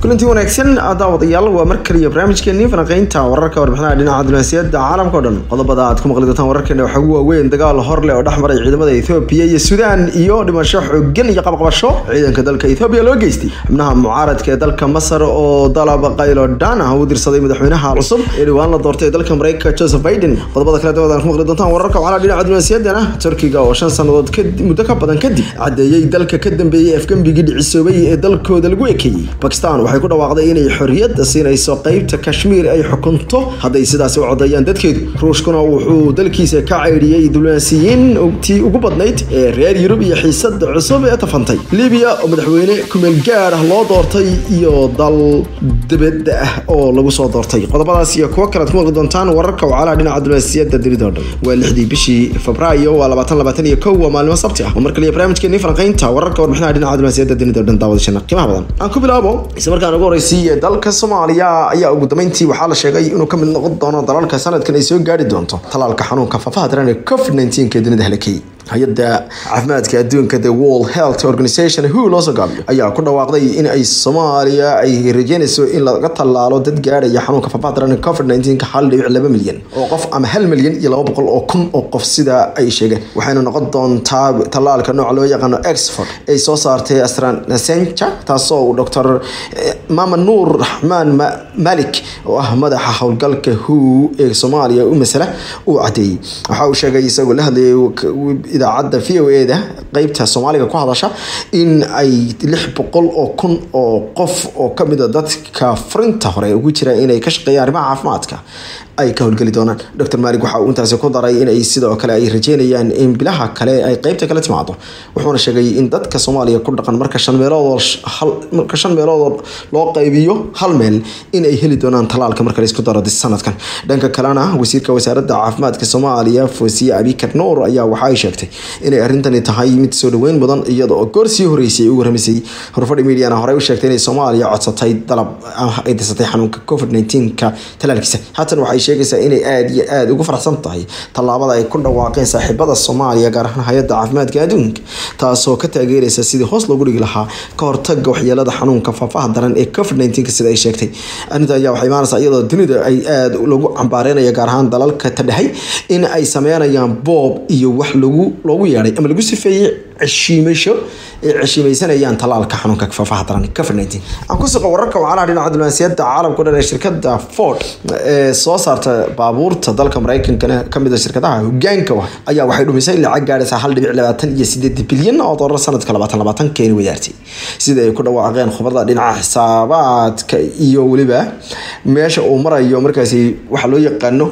kulantii wanaagsan daawadayaal waa mar kaliya barnaamijkeenii falanqeynta wararka warbixinaha dhinaca diblomaasiyadda caalamka o dhan qodobada aad ku maqli doontaan wararkeena waxaa ugu waaweyn dagaal horle oo dhex maray ciidamada ethoobiya iyo suudaan iyo dhimasho xoogan iyo qabqabasho ciidanka dalka ethoobiya loo geystay xubnaha mucaaradka ee dalka masar oo dalab qaylo dhan ah u dirsaday madaxweynaha cusub ee dhowaan la doortay ee dalka mareykanka joseph biden qodobada kale dawad aan ku maqli doontaan wararka waxaa dhinaca diblomaasiyaddana turkiga oo shan sannadood muddo ka badan kadib cadeeyey dalka ka dambeeyey afgembigii dhicisoobay ee dalkooda lagu ekeeyey bakistan waxay ku dhawaaqday inay xorriyadda siinayso qeybta kashmiir ay xukunto hadday sidaasi u codeeyaan dadkeedu ruushkuna wuxuu dalkiisa ka caydhiyey diblomaasiyiin tii ugu badnayd ee reer yurub iyo xiisada cusub ee tafantay libiya oo madaxweyne kumeel gaar ah loo doortay iyo dal dibadda ah oo lagu soo doortay qodobadaas iyo kuwo kalead ku maqli doontaan wararka wacalaha dhinaca diblomaasiyadda dunida oo dhan waa lixdii bishii febraayo waa labaatan labaatan iyo kow waa maalimo sabti ah oo mar kaliya barnaamijkeenii falanqeynta wararka warbixinaha dhinaca diblomaasiyadda dunida oo dhan daawadashana qiimaha badan aan ku bilaabo isla markaan ugu horeysiiye dalka soomaaliya ayaa ugu dambeyntii waxaa la sheegay inuu ka mid noqon doono dalalka sanadkan ay soo gaari doonto talaalka xanuunka faafaha daran ee covid 19 ee dunida halakay hay-adda caafimaadka adduunka the world health organization who loo soo gaabiyo ayaa ku dhawaaqday in ay soomaaliya ay rajeynayso in laga tallaalo dad gaadhaya xanuunka faafaha daran covid 19 hal dhibic laba milyan oo qof ama hal milyan iyo laba boqol oo kun oo qof sida ay sheegeen waxayna noqon doontaa tallaalka nooca loo yaqaano exford ay soo saartay astranesenca taasoo uu doctor mama nuur raxmaan malik oo ah madaxa howlgalka who ee soomaaliya u masala uu cadeeyey waxa uu sheegay isagoo la hadlayay idaacadda v o e da qeybta soomaaliga ku hadasha in ay lix boqol oo kun oo qof oo kamid a dadka furinta hore ugu jira inay ka shaqeeyaan arrimaha caafimaadka ay ka howlgeli doonaan dor malik waxa uu intaasi ku daray in ay sidoo kale ay rajeynayaan in bilaha kale ay qeybta kala timaado wuxuuna sheegay in dadka soomaaliya ku dhaqan marka shan meeloodmarka shan meelood loo qaybiyo hal meel in ay heli doonaan talaalka marka laisku daro sanadkan dhanka kalena wasiirka wasaaradda caafimaadka soomaaliya fosiye abikar nuur ayaa waxa ay sheegtay inay arrintani tahay mid soo dhaweyn mudan iyada oo goor sii horeysay ay u waramisay horfadhi mediana horey u sheegtay inay soomaaliya codsatay dalab ay dirsatay xanuunka covid 19ka talaalkiisa haatan waxay sheegaysaa inay aada iyo aada ugu faraxsan tahay tallaabada ay ku dhawaaqeen saaxiibada soomaaliya gaar ahaan hay-adda caafimaadka adduunka taasoo ka taageeraysa sidii hoos loogu dhigi lahaa ka hortaga waxyeelada xanuunka faafaha daran ee covid 19 sida ay sheegtay arrinta ayaa waxay imaanaysaa iyadoo dunida ay aada lagu cambaareynaya gaar ahaan dalalka tadhexay in ay sameynayaan boob iyo wax lagu loogu yeedhay ama lagu sifeeyey ceshiimasho ay ceshiimaysanayaan talaalka xanuunka faafaha daran covid 19 aan ku suqa wararka wacalaha dhinaca diblomaasiyadda caalamka o dhan ee shirkada ford ee soo saarta baabuurta dalka mareykankana kamid a shirkadaha hogaanka ah ayaa waxay dhumisay lacag gaadhaysa hal dhibic labaatan iyo sideed bilyan oo doolar sanadka labaatan labaatan keeni wadaartay sida ay ku dhawaaqeen khubarada dhinaca xisaabaadka iyo weliba meesha uu marayo markaasi waxa loo yaqaano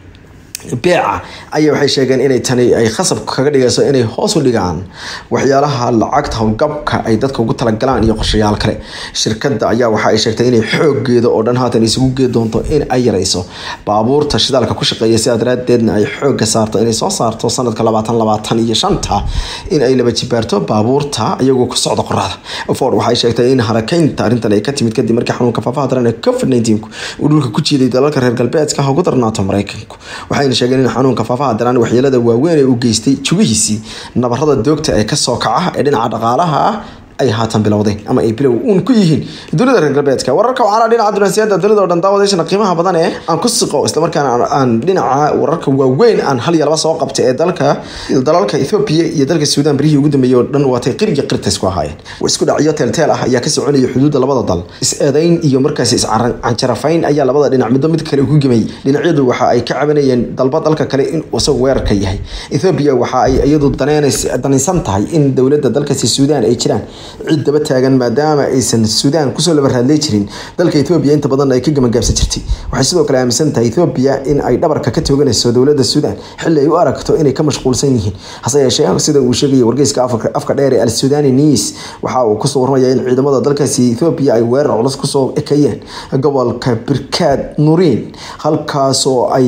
beeca ayaa waxay sheegeen inay tani ay khasab kaga dhigayso inay hoos u dhigaan waxyaalaha lacagta howlgabka ay dadka ugu talagalaan iyo qorshayaal kale shirkadda ayaa waxa ay sheegtay inay xoogeeda oo dhan haatan isugu gee doonto in ay yareyso baabuurta shidaalka ku shaqeeya sidaa daraadeedna ay xooga saarto inay soo saarto sanadka labaatan labaatan iyo shanta in ay laba jibaarto baabuurta iyagoo ku socda qoraxda ford waxay sheegtay in harakeynta arrintan ay ka timid kadib markii xanuunka faafaha daran ee covid 19 uu dhulka ku jiiday dalalka reer galbeedka ugu darnaato mareykanku waxayna sheegeen in xanuunka faafaha daran waxyeelada waaweyn ee uu geystay jugihiisii nabarada doogta ee kasoo kaca ee dhinaca dhaqaalaha ah ay haatan bilowdeen ama ay bilow uun ku yihiin dunida reer galbeedka wararka waxaana dhinaca diblomaasiyadda dunida oo dhan daawadayshana qiimaha badan ee aan ku siqo islamarkaana aan dhinaca wararka waaweyn aan hal iyo laba soo qabtay ee dalka dalalka Ethiopia iyo dalka Suudaan barihii ugu dambeeyay oo dhan waatay qiriga qirta isku ahaayeen isku dhacyo teel-teel ah ayaa ka soconaya xuduudda labada dal is-eedayn iyo markaasi is-cancarafayn ayaa labada dhinac midba mid kale ugu gemay dhinacyadu waxa ay ka cabanayeen dalba dalka kale in isagu weerarka yahay Ethiopia waxa ay iyadu danaysan tahay in dowladda dalkaasi Suudaan ay jiraan cid daba taagan maadaama aysan suudaan kusoo laba raadlay jirin dalka ethoobiya inta badan ay ka gamagaabsan jirtay waxay sidoo kale aaminsan tahay ethoobiya in ay dhabarka ka tooganayso dowladda suudaan xilli ay u aragto inay ka mashquulsan yihiin hase yeeshee sida uu sheegaya wargeyska afka dheer ee al suudani news waxa uu kusoo warmaya in ciidamada dalkaasi ethoobiya ay weerar culus kusoo ekayeen gobolka birkaad nuriin halkaasoo ay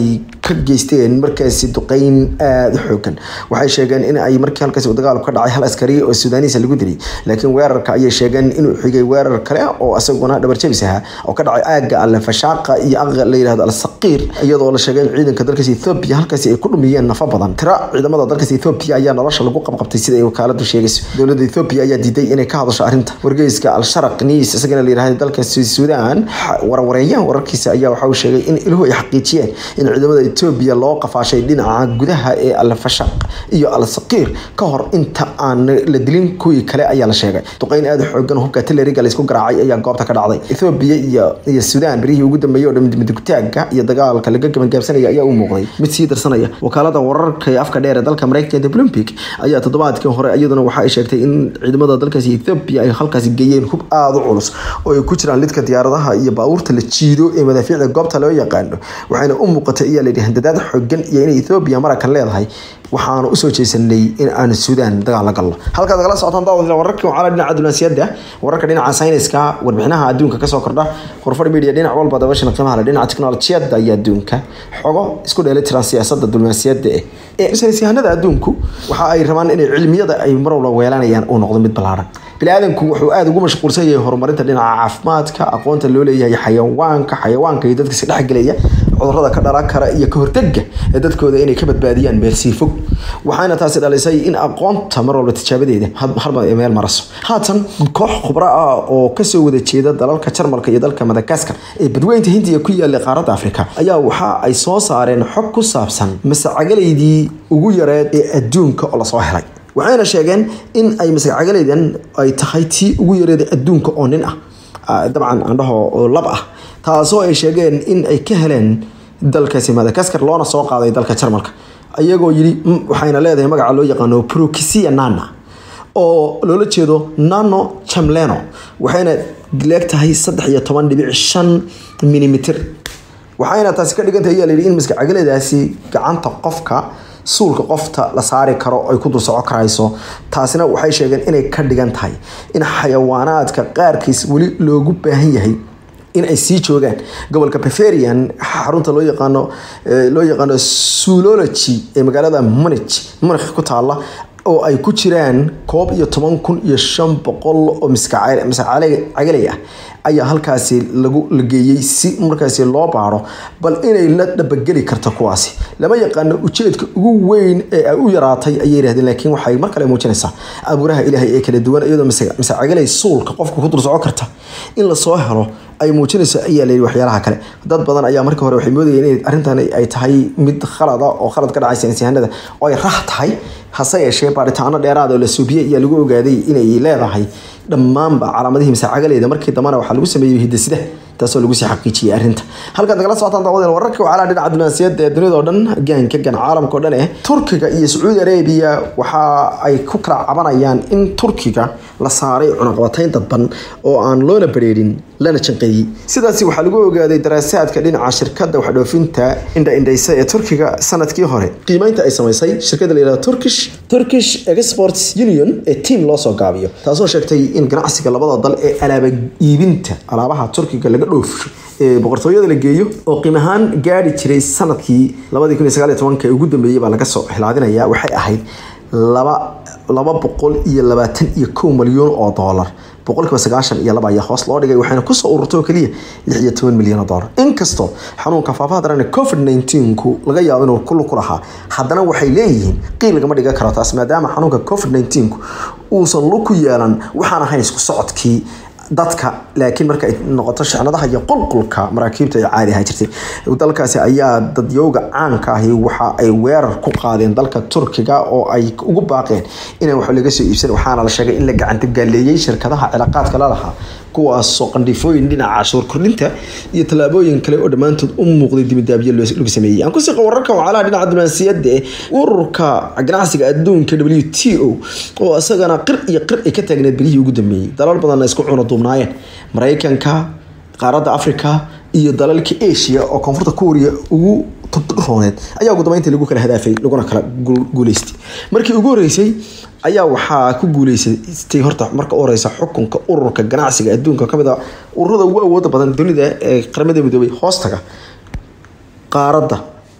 ka geysteen markaasi duqeyn aada u xoogan waxay sheegeen in ay markii halkaasi uu dagaalku ka dhacay hal askari oo sudaaniisa lagu dilay laakiin weerarka ayay sheegeen inuu xigay weerar kale oo isaguna dhabar jabis ahaa oo ka dhacay aagga alle fashaaqa iyo aqa la yihahdo alsaqiir iyadoo la sheegay in ciidanka dalkaasi ethoobia halkaasi ay ku dhumiyeen nafa badan tira ciidamada dalkaasi ethoobia ayaa nolosha lagu qabqabtay sida ay wakaaladu sheegayso dowladda ethoobia ayaa diiday inay ka hadasho arrinta wargeyska al-sharaq news isagana la yihahdo dalkaasi suudaan warwareeyaha wararkiisa ayaa waxa uu sheegay in iluhu ay xaqiijiyeen in ciidamada etoobiya loo qafaashay dhinaca gudaha ee alfashaq iyo al-saqiir ka hor inta aan la dilin kuwii kale ayaa la sheegay duqeyn aada xoogan hubka tileriga laysku garaacay ayaa goobta ka dhacday ethoobiya iyo iyo suudaan berihii ugu dambeeyey oo dhamidugtaagga iyo dagaalka laga gabangaabsanaya ayaa u muuqday mid sii darsanaya wakaalada wararka ee afka dheer ee dalka mareykanka olympic ayaa toddobaadkii hore iyaduna waxa ay sheegtay in ciidamada dalkaasi ethoobia ay halkaasi geeyeen hub aada u culus oo ay ku jiraan lidka diyaaradaha iyo baabuurta la jiido ee madaafiicda goobta loo yaqaano waxayna u muuqatay ayaa layidhi handadaad xoogan iyo inay ethoobiya maraykan leedahay waxaanu usoo jeesanay in aanu suudaan dagaal la galno halkaad kala socotaan daawad wararkii wacala dhinaca dunaasiyadda wararka dhinaca sayniska warbixinaha adduunka kasoo kordha khurfadh media dhinac walba dabashan qiimaha leh dhinaca teknolojiyadda iyo adduunka xogo isku dheelitiran siyaasadda dunaasiyadda eh ee saynisyahanada adduunku waxa ay rabaan inay cilmiyada ay mar walba weelanayaan uu noqdo mid ballaaran biniaadanku wuxuu aada ugu mashquulsan yahay horumarinta dhinaca caafimaadka aqoonta loo leeyahay xayawaanka xayawaanka iyo dadka si dhexgelaya cudurada ka dhalan kara iyo ka hortega ee dadkooda inay ka badbaadiyaan meel sii fog waxaana taasi dhalisay in aqoonta mar walba tijaabadeeda harba ay meel maraso haatan koox khubro ah oo kasoo wada jeeda dalalka jarmalka iyo dalka madagaskar ee badweynta hindiya ku yaallay qaaradda afrika ayaa waxa ay soo saareen xog ku saabsan masacagalaydii ugu yareed ee adduunka oo lasoo helay waxayna sheegeen in ay masacagalaydan ay tahay tii ugu yareeda adduunka oo nin ah dabcan andhaho oo lab ah taasoo ay sheegeen in ay ka heleen dalkaasi madagaskar loona soo qaaday dalka jarmalka iyagoo yidhi waxayna leedahay magaca loo yaqaano procisia nana oo loola jeedo nano chamleno waxayna leeg tahay saddex iyo toban dhibic shan milimitir waxayna taasi ka dhigantahay ayaa layidhi in maskacagaledaasi gacanta qofka suulka qofta la saari karo ay ku dul soco karayso taasina waxay sheegeen inay ka dhigan tahay in xayawaanaadka qaarkiis weli loogu baahan yahay in ay sii joogaan gobolka bavarian xarunta loo yaqaano loo yaqaano zoology ee magaalada munich munich ku taala oo ay ku jiraan koob iyo toban kun iyo shan boqol oo maskacagalay ah ayaa halkaasi lagu lageeyey si markaasi loo baaro bal inay la dhabageli karto kuwaasi lama yaqaano ujeedka ugu weyn ee ay u yaraatay ayay yidhahdeen laakiin waxay mar kale muujinaysaa abuuraha ilaahay ee kala duwan iyadoo masacagalay suulka qofka ku dul soco karta in lasoo helo ay muujinayso ayaa layidhi waxyaalaha kale dad badan ayaa markii hore waxay moodayeen in arrintan ay tahay mid khalada oo khalad ka dhacay saynisyahanada oo ay rax tahay hase yeeshee baaritaano dheeraad oo la suubiyey ayaa lagu ogaaday inay leedahay dhammaanba calaamadihii masaacagaleeda markii dambana waxaa lagu sameeyey hidasida taasoo lagu sii xaqiijiyey arrinta halkaad nagala socotaan daawadeen wararka wacalaha dhinaca dunaasiyadda ee dunida oo dhan gaanka gan caalamka oo dhan eh turkiga iyo sacuudi arabiya waxa ay ku kala cabanayaan in turkiga la saaray cunaqabatayn dadban oo aan loona bareerin lana janqeeyey sidaasi waxaa lagu ogaaday daraasaadka dhinaca shirkadda waxdhoofinta indha-indhaysa ee turkiga sanadkii hore qiimeynta ay samaysay shirkadda layihahdo turkish turkish exports union ee tiam loo soo gaabiyo taasoo sheegtay in ganacsiga labada dal ee alaaba iibinta alaabaha turkiga laga dhoofsho ee boqortooyada la geeyo oo qiim ahaan gaari jiray sanadkii labadii kun iyo sagaal iyo tobanka ee ugu dambeeyey baa laga soo xilaadinaya waxay ahayd laba laba boqol iyo labaatan iyo kow malyan oo doolar boqolkiiba sagaashan iyo laba ayaa hoos loo dhigay waxayna kusoo ururtay oo keliya lix iyo toban milyan oo doolar inkastoo xanuunka faafaha daran covid nineteenku laga yaabo inuu kullu ku lahaa haddana waxay leeyihiin qiil lagama dhigan karo taas maadaama xanuunka covid nineteenku uusan lug ku yeelan waxaan ahayn isku socodkii dadka laakiin marka ay noqoto shicnadaha iyo qulqulka maraakiibta ay caadi ahaan jirtay dalkaasi ayaa dadyowga caanka ahi waxa ay weerar ku qaadeen dalka turkiga oo ay ugu baaqeen inaan wax laga soo iibsan waxaana la sheegay in la gacanta gaaleeyey shirkadaha cilaaqaadka la lahaa kuwaasoo qandhifooyin dhinaca cashuur kordhinta iyo tallaabooyin kale oo dhammaantood u muuqday dimidaabyo lagu sameeyey aan kusii wararka wacalaha dhinaca diblomaasiyadda ee ururka ganacsiga adduunka w t o oo isagana qir iyo qir ay ka taagneed bilihii ugu dambeeyey dalal badanna isku cuno duubnaayeen maraykanka qaaradda africa iyo dalalka asia oo koonfurta kuuriya ugu rooneed ayaa ugu dambeyntii lagu kala hadaafay laguna kala guuleystay markii ugu horeysay ayaa waxaa ku guuleysatay horta marka u horeysa xukunka ururka ganacsiga adduunka kamid a ururada ugu awooda badan dunida ee qaramada midoobay hoostaga qaaradda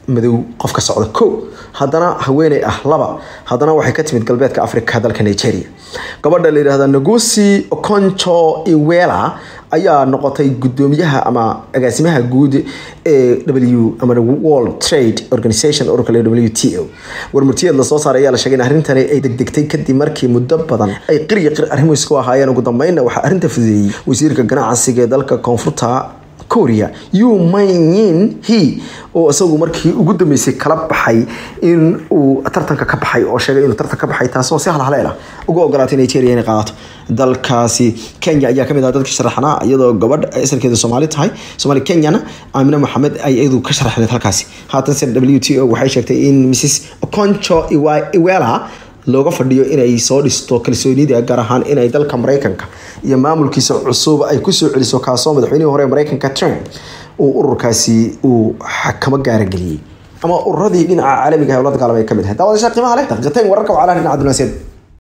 madow qof ka socda ko haddana haweeney ah laba haddana waxay ka timid galbeedka africa dalka nigeria gabadha la yidhahda nagusi oconcho iwela ayaa noqotay gudoomiyaha ama agaasimaha guud ee w ama world trade organization ururka le w t o warmurtiyeed lasoo saaray ayaa la sheegay in arrintani ay degdegtay kadib markii muddo badan ay qiriya qir arrimo isku ahaayeen ugu dambeynna waxaa arrinta fudeeyey wasiirka ganacsiga ee dalka koonfurta korea yu mayin he oo isagu markii ugu dambeysay kala baxay in uu tartanka ka baxay oo sheegay inuu tartan ka baxay taasoo si halhaleel ah ugu ogolaatay nigeria inay qaadato dalkaasi kenya ayaa kamid ah dadka sharaxnaa iyadoo gabadh asalkeedu soomaali tahay soomaali kenyana aamine maxamed ay iyadu ka sharaxneed halkaasi haatan se w t o waxay sheegtay in mrs concho iwela looga fadhiyo inay soo dhisto kalsoonida gaar ahaan inay dalka mareykanka iyo maamulkiisa cusub ay kusoo celiso kaasoo madaxweynihii hore mareykanka trump uu ururkaasi uu xakamo gaarageliyey ama ururadii dhinaca caalamiga ee ula dagaalamay ka mid ahay daawadasha qiimaha leh daqiiqateyn wararka wacalaha dhinaca dunaasiyada